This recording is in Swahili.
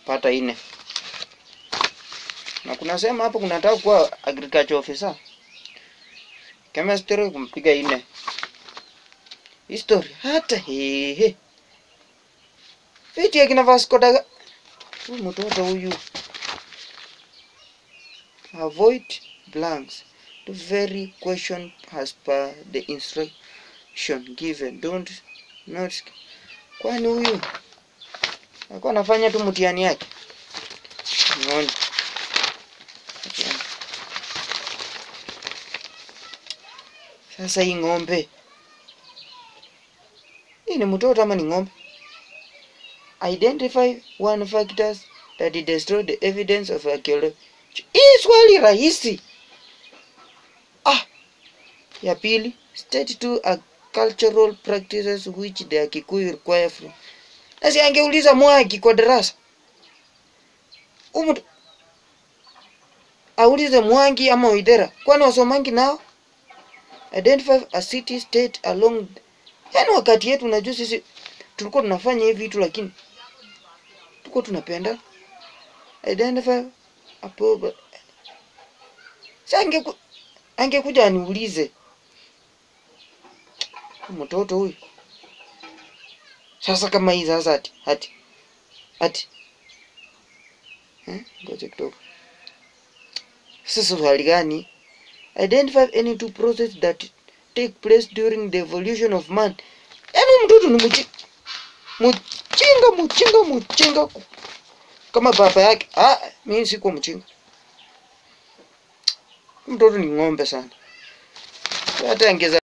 pata ine na kuna sema hapo kunataka kuwa agriculture officer chemistry kumpiga ine history hata hehe viti akina Vasco da huyu mtoto huyu avoid blanks the very question as per the instruction given don't not kwani huyu alikuwa anafanya tu mtihani yake Unaona? Sasa hii ng'ombe hii ni mtoto ama ni ng'ombe? Identify one factors that destroy the evidence of archaeology. Hii swali rahisi. Ah, ya pili, state two are cultural practices which the Kikuyu require from. Nasi angeuliza Mwaki kwa darasa. Huyu mtu aulize Mwangi ama Waithera, kwani wasomangi nao? Identify a city state along. Yaani wakati yetu unajua sisi tulikuwa tunafanya hivi vitu lakini tulikuwa tunapenda identify a prob- Sasa angeku, angekuja aniulize Huyu mtoto huyu sasa kama hii sasa ati ati ati eh, ngoja kidogo sasa swali gani identify any two process that take place during the evolution of man yaani huyu mtoto ni mchi mchinga mchinga mchinga kama baba yake ah mimi sikuwa mchinga Huyu mtoto ni ng'ombe sana hata angeza